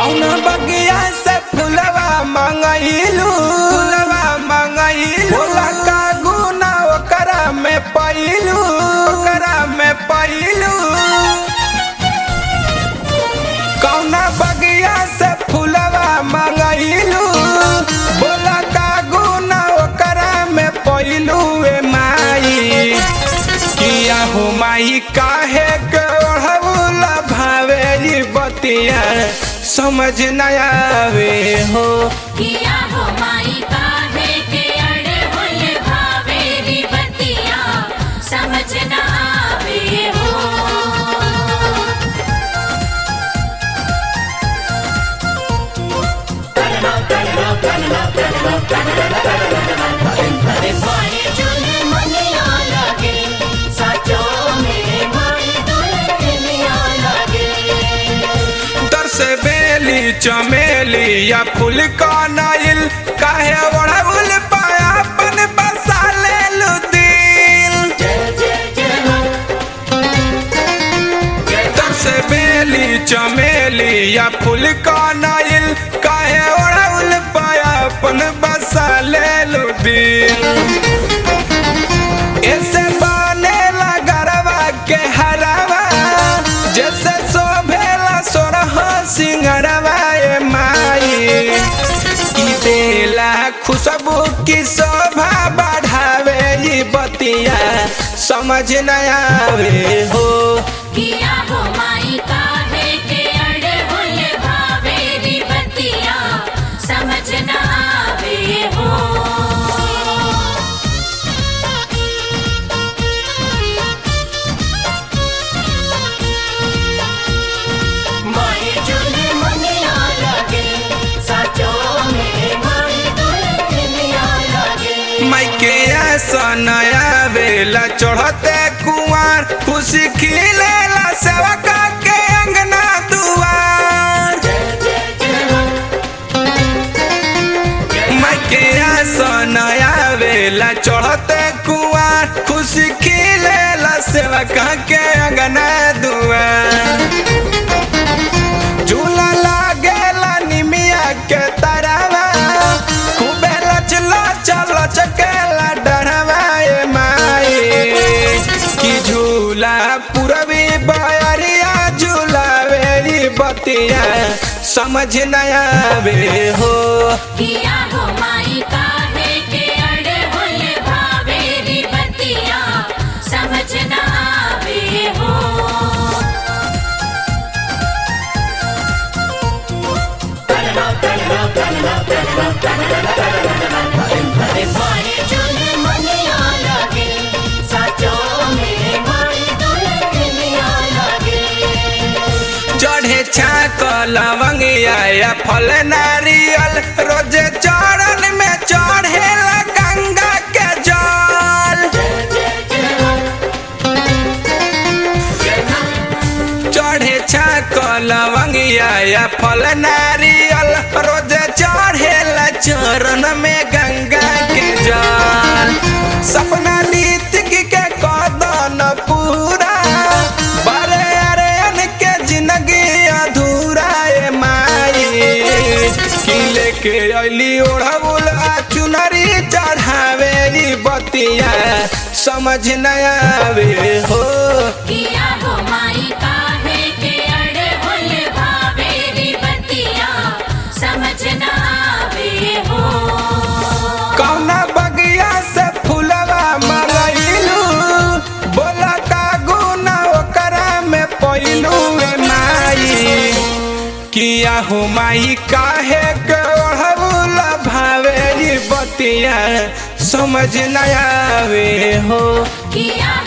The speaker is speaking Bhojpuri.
कौन बगिया से फुलवा मंगइलू फुलवा मंगइलू बोला का गुना ओकरा में पइलू ओकरा में पइलू कौन बगिया से फुलवा मंगइलू बोला का गुना ओकरा में पइलू ए माई किया हो माई काहे के ओढ़ौला भावेरी बतिया समझ न आवे हो किया हो माई काहे के अड़े हुल भावेरी बतिया समझ न आवे हो माई चुने मनिया लगे सचो में माई दुल्हनिया लगे तर से बेली चमेली या फूल का नाइल काहे ओढ़ौल पाया अपन बसा ले लू दिल तर से बेली चमेली या फूल का नाइल काहे ओढ़ौल पाया अपन बसा ले लू दिल ऐसे बनेला गरवा के हरवा जैसे शोभेला सोरह सिंगरवा ए माई ई बेला खुशबू की शोभा बढ़ावे ई बतिया समझ न आवे हो किया हो माई काहे के अड़े हुल भावेरी बतिया समझ न आवे हो माई चुने मनिया लगे सचो में माई दुल्हनिया लगे माइके आसन आवेला चढ़ते कुआर खुशी खिलेला सेवका के अंगना दुआर माइके आसन आवेला चढ़ते कुआर खुशी खिलेला सेवका के अंगना दुआर झूला लागेला निमिया के तरवा खूबे लचला चल चकेला डरवा ए माई की झूला पूरबी बयरिया झूला वेरी बतिया समझ न आवे हो किया हो माई काहे के अड़े हुल भावेरी बतिया समझ न आवे हो माई चुने मनिया लगे सचो में माई दुल्हनिया लगे चढ़े छाक लवंगिया या फल नारियल रोजे चरण में चढ़ेला गंगा के जल चढ़े छाक लवंगिया या फल नारियल रोजे चढ़ेला चरण में गंगा के जल सपना नीतिक के कदन पूरा बड़े अरे के जिंदगी अधूरा ए माई की लेके अली ओढ़बुल आ चुनरी चढ़ावे ई बतिया समझ न आवे हो किया हो माई काहे के अड़े हुल भावेरी बतिया समझ न आवे हो कौना बगिया से फुलवा मंगइलू बोला का गुना ओकरा में पइलू ए माई किया हो माई काहे के ओढ़बुला भावेरी बतिया समझ न आवे हो किया